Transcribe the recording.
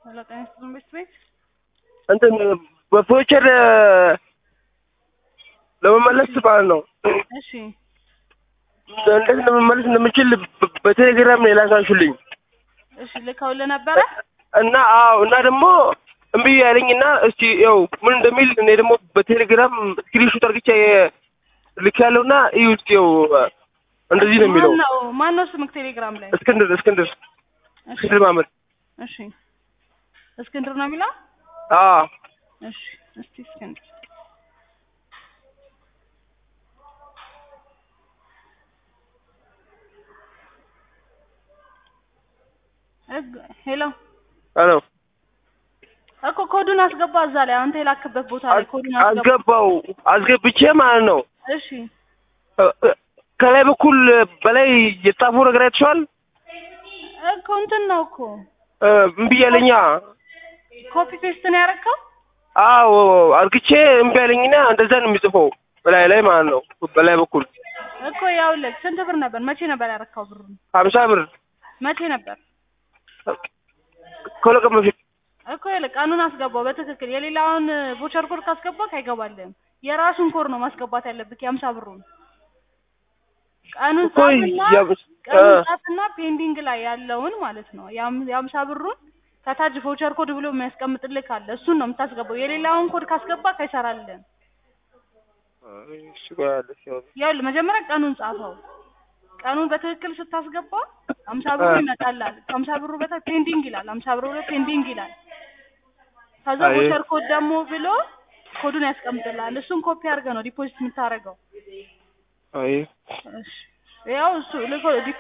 ሄሎ ጤና ይስጥልን ቤት ቤት እንትን በፎቸር ለመመለስ ማለት ነው። እሺ እንዴት ለመመለስ እንደምችል በ- በቴሌግራም ሌላ ሳንሹልኝ እሺ ልከውልህ ነበረ እና አዎ እና ደግሞ እምቢ ያለኝና እስቲ ያው ምን እንደሚል እኔ ደግሞ በቴሌግራም ስክሪንሾት አድርግቼ ልክ ያለውና እዩ እስቲ ያው እንደዚህ ነው የሚለው ማነው ማነው ስምክ ቴሌግራም ላይ እስክንድር እስክንድር እሺ እስክንድር ማመድ እሺ እስክንድር ነው የሚለው አዎ እሺ እስቲ እስክንድር እግ- ሄሎ አሎ እኮ ኮዱን አስገባ እዛ ላይ አንተ የላክበት ቦታ ላይ ኮዱን አስገባ አስገባው አስገብቼ ማለት ነው እሺ እ- እ- ከላይ በኩል በላይ የተጻፈው ነገር አይተሽዋል እኮ እንትን ነው እኮ እ፣ እምቢ ያለኛ ኮፒ ፔስት ነው ያደረከው አዎ አርግቼ እምቢ ያለኝና እንደዛ ነው የሚጽፈው በላይ ላይ ማለት ነው በላይ በኩል እኮ ያውልህ ስንት ብር ነበር መቼ ነበር ያረካው ብሩን ሀምሳ ብር መቼ ነበር ከሁለት ቀን በፊት እኮ ይኸውልህ ቀኑን አስገባው በትክክል የሌላውን ቮቸር ኮድ ካስገባክ አይገባልህም የራሱን ኮድ ነው ማስገባት ያለብህ የሀምሳ ብሩን ቀኑን እኮ ጻፍና የአምስ- ቀኑን እ። ጻፍና ፔንዲንግ ላይ ያለውን ማለት ነው የሀም- የሀምሳ ብሩን ከታች ቮቸር ኮድ ብሎ የሚያስቀምጥልህ ካለ እሱን ነው የምታስገባው የሌላውን ኮድ ካስገባክ አይሰራልህም ይኸውልህ መጀመሪያ ቀኑን ጻፈው ቀኑን በትክክል ስታስገባ ሀምሳ ብሩ እ። ይመጣላል ከሀምሳ ብሩ በታች ፔንዲንግ ይላል ሀምሳ ብሩ ብሎ ፔንዲንግ ይላል ከዛ አይ። ቮቸር ኮድ ደግሞ ብሎ ኮዱን ያስቀምጥልሃል እሱን ኮፒ አድርገህ ነው ዲፖዚት የምታደርገው አይ እሺ ያው እሱ ልኮ